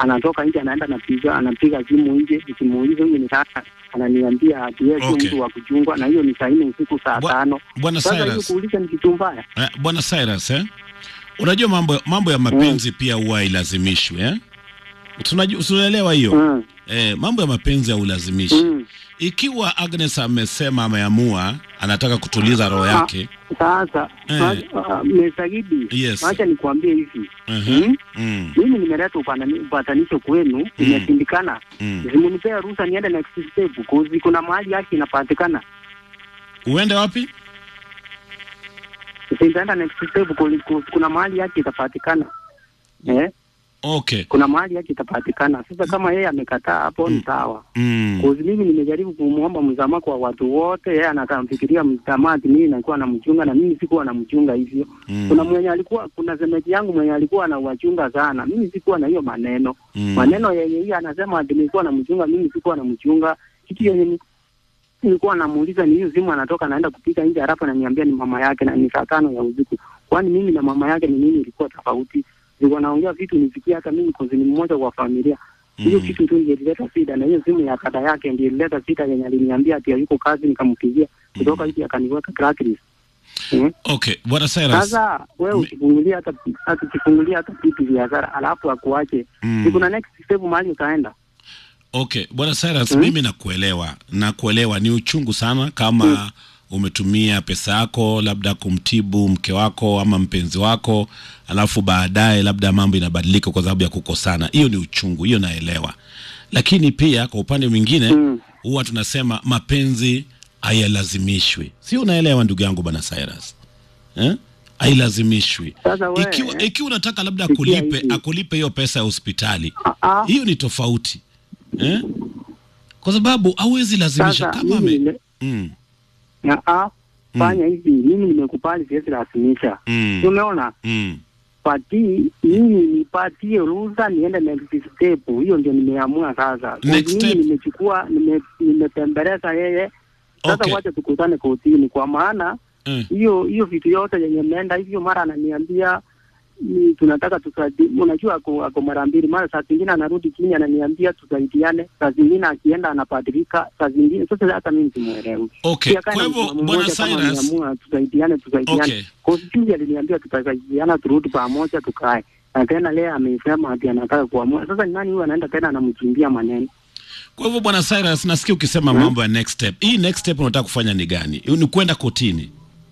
anatoka nje anaenda anapiga anapiga simu nje, nikimuuliza huyu ni sasa, ananiambia ati yeye sio Okay. mtu wa kuchungwa, na hiyo ni saa nne usiku saa Bwa- tano. Bwana Sasa hiyo Cyrus, kuuliza ni kitu mbaya. eh, Bwana Cyrus eh? Unajua mambo mambo ya mapenzi pia huwa hailazimishwi eh? Tunaju- Tunaelewa hiyo Mm. eh, mambo ya mapenzi haulazimishi. Mm. Ikiwa Agnes amesema ameamua anataka kutuliza roho yake Sasa Eh. uh, Mesagidi, Yes. acha nikwambie hivi Mhm. Mm. mm, mimi nimeleta upatani- upatanisho kwenu, imeshindikana. mm. Simunipea ruhusa niende next step, kozi kuna mahali yake inapatikana. uende wapi? Sitaenda next step, kozi kuna mahali yake itapatikana. Eh, Okay. kuna mahali yake itapatikana. Sasa kama yeye amekataa hapo ni sawa. Mm. Kozi mimi nimejaribu kumwomba msamaha kwa watu wote, yeye anakamfikiria msamaha ati mimi nakuwa namchunga na mimi sikuwa namchunga hivyo. Mm. Kuna mwenye alikuwa kuna semeji yangu mwenye alikuwa anawachunga sana, mimi sikuwa na hiyo maneno Mm. maneno yenye hiyo anasema ati nilikuwa namchunga, mimi sikuwa namchunga. Kitu yenye ni- nilikuwa namuuliza ni hiyo simu anatoka naenda kupika nje, halafu ananiambia ni mama yake na ni saa tano ya usiku. Kwani mimi na mama yake ni nini ilikuwa tofauti? Nilikuwa naongea vitu nisikia, hata mimi kozi ni mmoja kwa familia hiyo Mm. kitu tu ndio ilileta shida, na hiyo simu ya kada yake ndio ilileta shida yenye aliniambia ati hayuko kazi, nikampigia kutoka hivi akaniweka blacklist. Mm. Okay, Bwana Cyrus. Sasa wewe ukifungulia hata hata ukifungulia hata vitu vya hasara alafu akuache Mm. mm. kuna next step mahali utaenda. Okay, Bwana Cyrus, Mm. mimi nakuelewa. Nakuelewa ni uchungu sana kama umetumia pesa yako labda kumtibu mke wako ama mpenzi wako, alafu baadaye labda mambo inabadilika kwa sababu ya kukosana. Hiyo ni uchungu, hiyo naelewa. Lakini pia kwa upande mwingine Mm. huwa tunasema mapenzi hayalazimishwi. Si unaelewa ndugu yangu Bwana Cyrus? Eh? Hailazimishwi. Sasa wewe Ikiwa ikiwa unataka labda Sikia akulipe hivi. akulipe hiyo pesa ya hospitali, Ah, ah. hiyo ni tofauti eh? Kwa sababu hauwezi lazimisha Sasa kama mimi ame nime- mm, ah, ah, fanya hivi, mimi nimekubali, siwezi lazimisha. mm, Umeona? mm. Pati mimi nipatie ruhusa niende next step. Hiyo ndio nimeamua sasa. Next mimi step. nimechukua nime, nimetembeleza yeye sasa Okay. wacha tukutane kotini, kwa maana Eh, hiyo hiyo vitu yote yenye imeenda hivyo, mara ananiambia ni tunataka tusaidi, unajua ako, ako mara mbili, mara saa zingine anarudi chini ananiambia tusaidiane, saa zingine akienda anabadilika, saa zingine sasa hata mimi simuelewi. Okay, Pia kama kwa hivyo, msimamo Bwana mmoja kama Cyrus- ameamua tusaidiane, tusaidiane. Okay. Constitution aliniambia tutasaidiana, turudi pamoja, tukae na tena leo amesema ati anataka kuamua. Sasa ni nani huyu anaenda tena anamchimbia maneno? kwa hivyo Bwana Cyrus, nasikia ukisema mambo ya next step. Hii next step unataka kufanya ni gani? Ni kwenda kotini?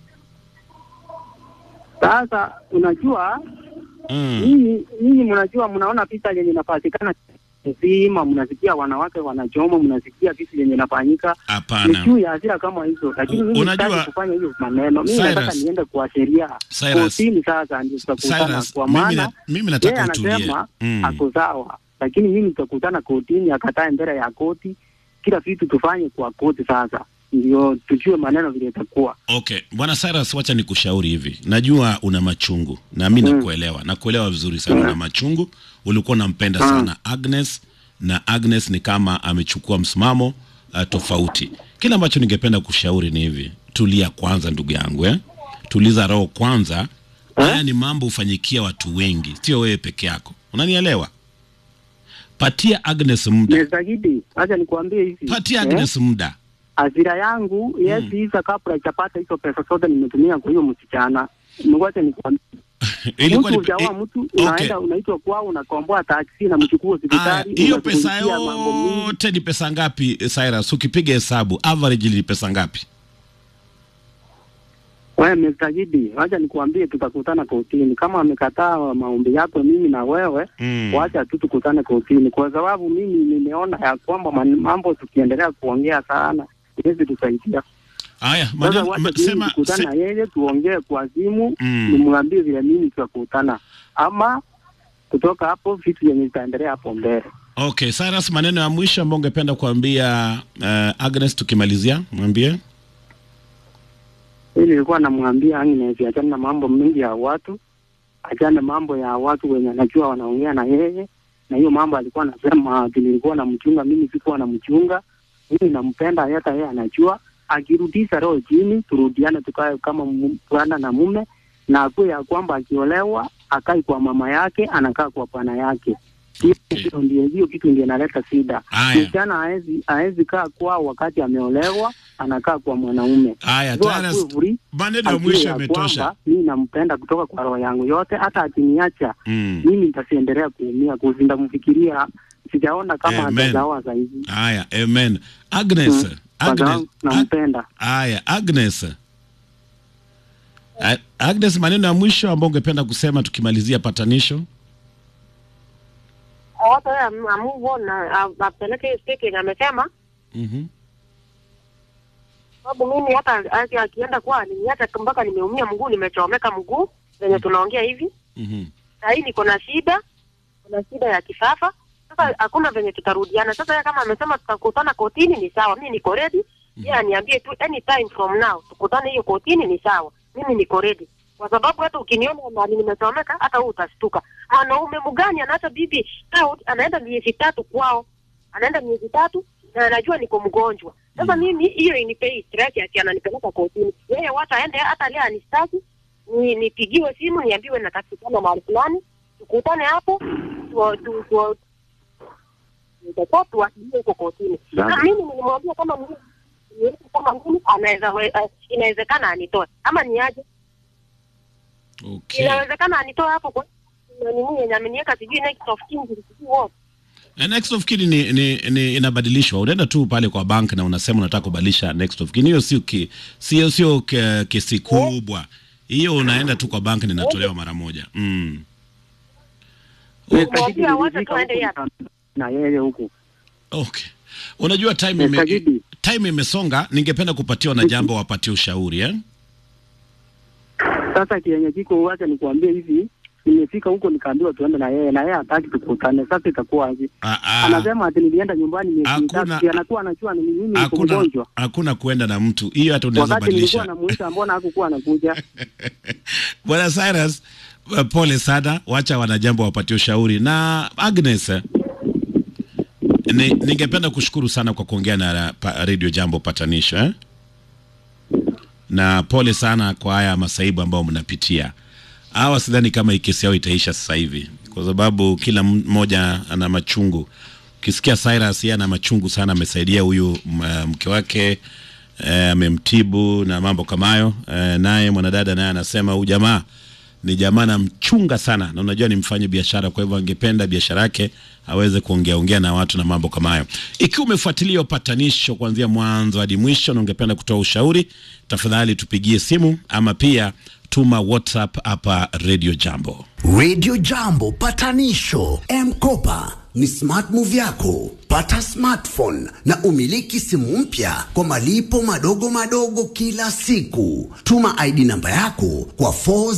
Sasa unajua Mm. nyinyi nyinyi mnajua, mnaona picha yenye inapatikana nzima, mnasikia wanawake wanachoma, mnasikia vitu yenye inafanyika ni Hapana. juu ya hasira kama hizo, lakini U- mimi unajua- sitaki kufanya hiyo maneno. Mimi Cyrus- nataka niende kwa sheria Cyrus- kotini, sasa ndio tutakutana, Cyrus, kwa mimi, maana na, mimi yeye nataka utulie. anasema Mm. ako sawa, lakini mimi tutakutana kotini, akatae mbele ya koti, kila vitu tufanye kwa koti, sasa ndio tujue maneno vile itakuwa. Okay, Bwana Cyrus, wacha nikushauri hivi. Najua una machungu na mimi Mm. nakuelewa. Nakuelewa vizuri sana Mm. una machungu. Ulikuwa unampenda Mm. sana Agnes na Agnes ni kama amechukua msimamo uh, tofauti. Kile ambacho ningependa kushauri ni hivi. Tulia kwanza ndugu yangu eh? Tuliza roho kwanza. Haya ni mambo hufanyikia watu wengi, sio wewe peke yako. Unanielewa? Patia Agnes muda. Nezagidi, acha nikuambie hivi Patia eh? Agnes muda. hasira yangu yes isa kabla itapata hizo pesa zote nimetumia kwa hiyo msichana ngoja nikwambie Ilikuwa mtu ni ujawa eh, mtu okay. unaenda unaitwa kwao unakomboa taksi na mchukua Aya, hospitali hiyo pesa unazungumzia mambo mingi. yote ni pesa ngapi eh, Cyrus? Ukipiga hesabu average ni pesa ngapi? Wewe msajidi, wacha nikuambie, tutakutana kotini. Kama amekataa maombi yako mimi na wewe Mm. wacha tu tukutane kotini, kwa sababu mimi nimeona ya kwamba man- mambo tukiendelea kuongea sana iwezi tusaidia. Haya, Sasa maneno wacha ma- mimi sema tukutane se, na yeye tuongee kwa simu Mm. nimwambie vile mimi tutakutana, ama kutoka hapo vitu yenye itaendelea hapo mbele. okay, Cyrus, maneno ya mwisho ambayo ungependa kuambia uh, Agnes tukimalizia, mwambie. Hii nilikuwa namwambia Agnes achane na mambo mengi ya watu, achane mambo ya watu wenye anajua wanaongea na yeye, na hiyo mambo alikuwa anasema ati nilikuwa namchunga, mimi sikuwa namchunga, mimi nampenda, hata yeye anajua. Akirudisha roho chini, turudiane, tukae kama mu- bwana na mume, na akuwe ya kwamba akiolewa akai kwa mama yake, anakaa kwa bwana yake. Hiyo Okay. kitu ndio hiyo kitu ndio inaleta shida. Haya. Msichana haezi haezi kaa kwao wakati ameolewa, anakaa kwa mwanaume. Haya, So Clarence, akuwe free, maneno ya ajue mwisho ya yametosha. kwamba mimi nampenda kutoka kwa roho yangu yote, hata akiniacha Mm. mimi nitasiendelea kuumia kuzi ndamfikiria. Sijaona kama Amen. atazaoa zaidi. Haya, amen. Agnes, Mm. Kwa Agnes, sababu Ag- nampenda. haya, Agnes. A- Agnes, maneno ya mwisho ambayo ungependa kusema tukimalizia patanisho? Hata yeye am- amove on na a- apeleke hiyo speaking amesema Mhm. sababu mimi hata aki- akienda kwa aliniacha mpaka nimeumia mguu, nimechomeka mguu venye tunaongea hivi. Mhm. Sahii niko na shida, kuna shida ya kifafa. Sasa hakuna venye tutarudiana. Sasa yeye kama amesema tutakutana kotini, ni sawa, mimi niko ready. Yeye aniambie tu anytime from now tukutane hiyo kotini, ni sawa, mimi niko ready, kwa sababu hata ukiniona mali nimechomeka, hata wewe utastuka. Mwanaume mgani anaacha bibi out, anaenda miezi tatu kwao, anaenda miezi tatu na anajua niko mgonjwa. Sasa mimi hiyo inipei stress ati ananipeleka kotini. Yeye wacha aende, hata leo anistaki ni nipigiwe simu niambiwe natakikana mahali fulani, tukutane hapo tu- tu- tu- tutakuwa tuwasilie huko kotini. Sawa. Na mimi nilimwambia kama mimi niweke kama mimi anaweza we- eh, inawezekana anitoe ama niaje, Okay. inawezekana anitoe hapo kwa na nini yenye ameniweka sijui next of kin sijui what Na next of kin ni, ni, ni inabadilishwa. Unaenda tu pale kwa bank na unasema unataka kubadilisha next of kin. Hiyo sio ki, sio sio ke- kesi kubwa. Hiyo unaenda tu kwa bank na inatolewa mara moja. Mm. Mwambie wacha tuende huku yapi. na yeye huku. Okay. Unajua time Mr. ime, Gidi. time imesonga, ningependa kupatiwa na jambo wapatie ushauri eh? Sasa kienye kiko wacha nikuambie hivi, nimefika huko nikaambiwa tuende na yeye na yeye hataki tukutane. Sasa itakuwa aje? Ah, ah. Anasema ati nilienda nyumbani miezi Hakuna- mitatu, si anakuwa anajua ni mimi niko Hakuna mgonjwa. hakuna kuenda na mtu. Hiyo hata unaweza Wakati nilikuwa badilisha. namuita, mbona hakukuwa anakuja? Bwana Cyrus, uh, pole sana, wacha wanajambo wapatie ushauri. Na Agnes, eh, ni, ningependa kushukuru sana kwa kuongea na pa, Radio Jambo patanisho eh? na pole sana kwa haya masaibu ambayo mnapitia. Hawa sidhani kama hii kesi yao itaisha sasa hivi, kwa sababu kila mmoja ana machungu. Ukisikia Cyrus, yeye ana machungu sana, amesaidia huyu m- mke wake eh, amemtibu na mambo kama hayo eh, naye mwanadada naye anasema huyu jamaa ni jamaa namchunga sana, na unajua ni mfanye biashara, kwa hivyo angependa biashara yake aweze kuongea ongea na watu na mambo kama hayo. Ikiwa umefuatilia upatanisho kuanzia mwanzo hadi mwisho na ungependa kutoa ushauri, tafadhali tupigie simu ama pia tuma WhatsApp hapa Radio Jambo. Radio Jambo patanisho M-Kopa ni smart move yako. Pata smartphone na umiliki simu mpya kwa malipo madogo madogo kila siku. Tuma ID namba yako kwa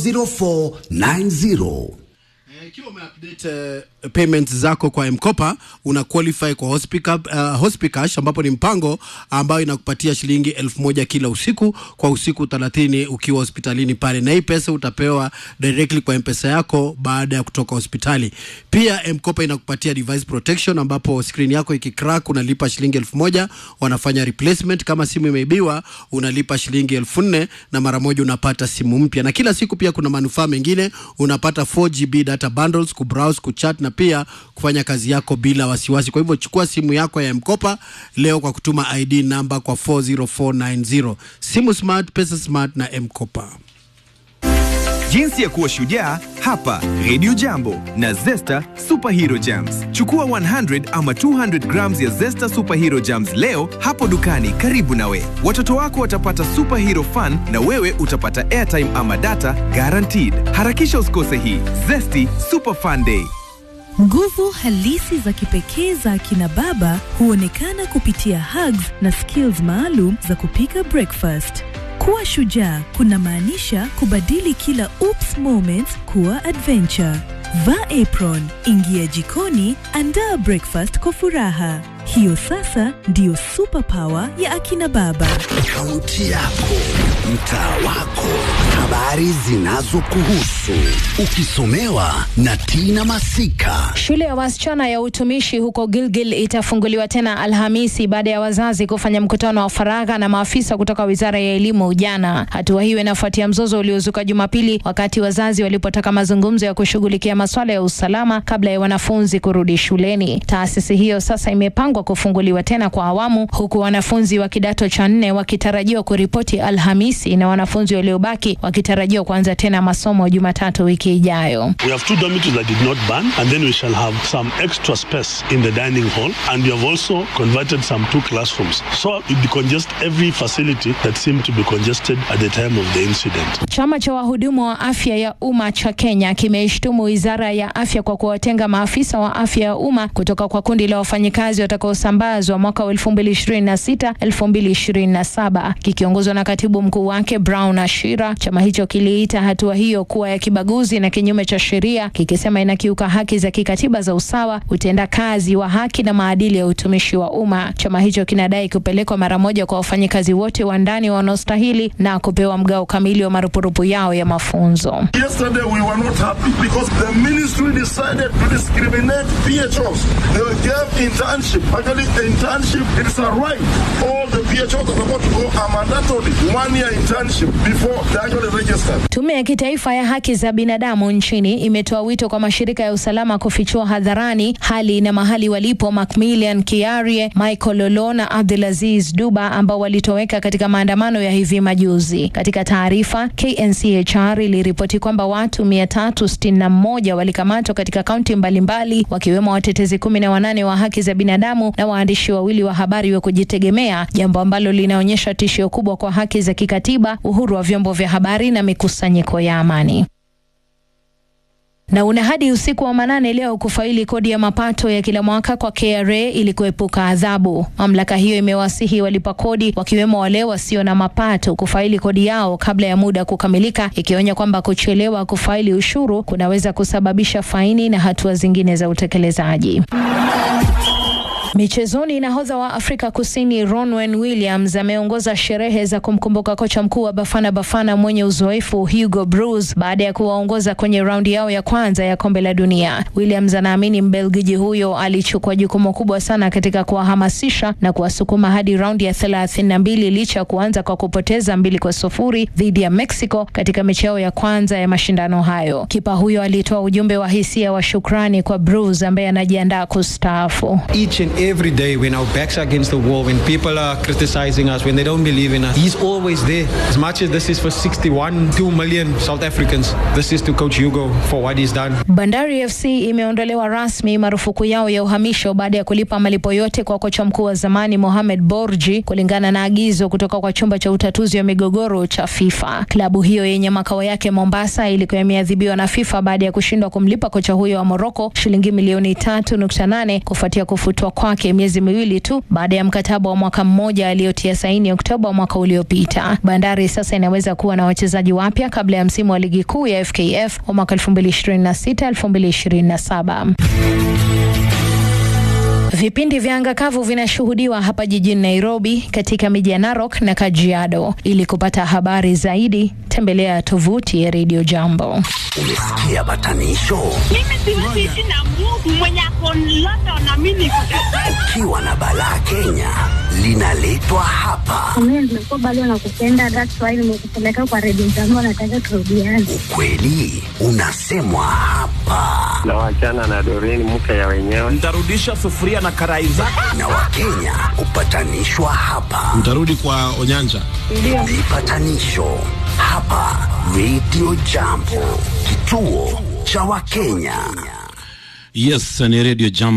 40490. Ikiwa umeupdate uh, payments zako kwa Mkopa una qualify kwa Hospica, uh, Hospicash ambapo ni mpango ambayo inakupatia shilingi elfu moja kila usiku kwa usiku 30 ukiwa hospitalini pale, na hii pesa utapewa directly kwa mpesa yako baada ya kutoka hospitali. Pia Mkopa inakupatia device protection ambapo screen yako ikicrack unalipa shilingi elfu moja wanafanya replacement. Kama simu imeibiwa unalipa shilingi elfu nne na mara moja unapata simu mpya, na kila siku pia kuna manufaa mengine, unapata 4GB data bundles, kubrowse, kuchat na pia kufanya kazi yako bila wasiwasi. Kwa hivyo chukua simu yako ya Mkopa leo kwa kutuma ID namba kwa 40490. Simu smart, pesa smart na Mkopa. Jinsi ya kuwa shujaa hapa Radio Jambo na Zesta Superhero Jams. Chukua 100 ama 200 grams ya Zesta Superhero Jams leo hapo dukani karibu nawe. Watoto wako watapata superhero fun na wewe utapata airtime ama data guaranteed. Harakisha usikose hii Zesty Super Fun Day. Nguvu halisi za kipekee za akina baba huonekana kupitia hugs na skills maalum za kupika breakfast. Kuwa shujaa kunamaanisha kubadili kila oops moments kuwa adventure. Vaa apron, ingia jikoni, andaa breakfast kwa furaha. Hiyo sasa ndiyo superpower ya akina baba. Kaunti yako, mtaa wako, habari zinazokuhusu ukisomewa na Tina Masika. Shule ya wasichana ya utumishi huko Gilgil itafunguliwa tena Alhamisi baada ya wazazi kufanya mkutano wa faragha na maafisa kutoka wizara ya elimu jana. Hatua hiyo inafuatia mzozo uliozuka Jumapili wakati wazazi walipotaka mazungumzo ya kushughulikia masuala ya usalama kabla ya wanafunzi kurudi shuleni. Taasisi hiyo sasa imepangwa kufunguliwa tena kwa awamu, huku wanafunzi wa kidato cha nne wakitarajiwa kuripoti Alhamisi na wanafunzi waliobaki wakitarajiwa kuanza tena masomo Jumatatu wiki ijayo. We have two dormitories that did not burn, and then we shall have some extra space in the dining hall, and we have also converted some two classrooms. So it decongest every facility that seemed to be congested at the time of the incident. Chama cha wahudumu wa afya ya umma cha Kenya kimeishtumu wizara ya afya kwa kuwatenga maafisa wa afya ya umma kutoka kwa kundi la wafanyikazi watakaosambazwa mwaka wa 2026 2027. Kikiongozwa na katibu mkuu wake Brown Ashira, chama hicho kiliita hatua hiyo kuwa ya kibaguzi na kinyume cha sheria, kikisema inakiuka haki za kikatiba za usawa, utendakazi wa haki na maadili ya utumishi wa umma. Chama hicho kinadai kupelekwa mara moja kwa wafanyikazi wote wa ndani wanaostahili na kupewa mgao kamili wa marupurupu yao ya mafunzo. Yesterday we were not happy because the ministry decided to discriminate PHOs. They gave internship. Actually, the internship it is a right. All the PHOs are supposed to go a mandatory one year internship before they actually register. Tume ya Kitaifa ya Haki za Binadamu nchini imetoa wito kwa mashirika ya usalama kufichua hadharani hali na mahali walipo Macmillian Kiarie, Michael Lolo na Abdulaziz Duba ambao walitoweka katika maandamano ya hivi majuzi. Katika taarifa, KNCHR iliripoti kwamba watu 361 walikamatwa katika kaunti mbalimbali wakiwemo watetezi kumi na wanane wa haki za binadamu na waandishi wawili wa habari wa kujitegemea, jambo ambalo linaonyesha tishio kubwa kwa haki za kikatiba, uhuru wa vyombo vya habari na mikusanyiko ya amani na una hadi usiku wa manane leo kufaili kodi ya mapato ya kila mwaka kwa KRA ili kuepuka adhabu. Mamlaka hiyo imewasihi walipa kodi wakiwemo wale wasio na mapato kufaili kodi yao kabla ya muda kukamilika, ikionya kwamba kuchelewa kufaili ushuru kunaweza kusababisha faini na hatua zingine za utekelezaji. Michezoni, nahodha wa Afrika Kusini Ronwen Williams ameongoza sherehe za kumkumbuka kocha mkuu wa Bafana Bafana mwenye uzoefu Hugo Broos baada ya kuwaongoza kwenye raundi yao ya kwanza ya kombe la dunia. Williams anaamini Mbelgiji huyo alichukua jukumu kubwa sana katika kuwahamasisha na kuwasukuma hadi raundi ya thelathini na mbili licha ya kuanza kwa kupoteza mbili kwa sufuri dhidi ya Mexico katika mechi yao ya kwanza ya mashindano hayo. Kipa huyo alitoa ujumbe wa hisia wa shukrani kwa Broos ambaye anajiandaa kustaafu. Each and every day when our backs are against the wall, when people are criticizing us, when they don't believe in us, he's always there. As much as this is for 61, 2 million South Africans, this is to Coach Hugo for what he's done. Bandari FC imeondolewa rasmi marufuku yao ya uhamisho baada ya kulipa malipo yote kwa kocha mkuu wa zamani Mohamed Borji kulingana na agizo kutoka kwa chumba cha utatuzi wa migogoro cha FIFA. Klabu hiyo yenye makao yake Mombasa ilikuwa imeadhibiwa na FIFA baada ya kushindwa kumlipa kocha huyo wa Moroko shilingi milioni 3.8 kufuatia kufutwa kwake miezi miwili tu baada ya mkataba wa mwaka mmoja aliyotia saini Oktoba mwaka uliopita. Bandari sasa inaweza kuwa na wachezaji wapya kabla ya msimu wa ligi kuu ya FKF wa mwaka 2026 2027. Vipindi vya anga kavu vinashuhudiwa hapa jijini Nairobi, katika miji ya Narok na Kajiado. Ili kupata habari zaidi, tembelea tovuti ya Radio Jambo. Umesikia batanisho? Mimi siwezi ishi na Mungu mwenye ako London na mimi niko Ukiwa na balaa Kenya linaletwa hapa. Mimi nimekuwa bado nakupenda, that's why nimekupeleka kwa redio zangu, nataka turudiane. Kweli unasemwa hapa na wachana na Doreen mke ya wenyewe. Nitarudisha sufuria na karai zako. na Wakenya hupatanishwa hapa. Mtarudi kwa Onyanja. Vipatanisho hapa Radio Jambo, kituo cha Wakenya. Yes, ni Radio Jambo.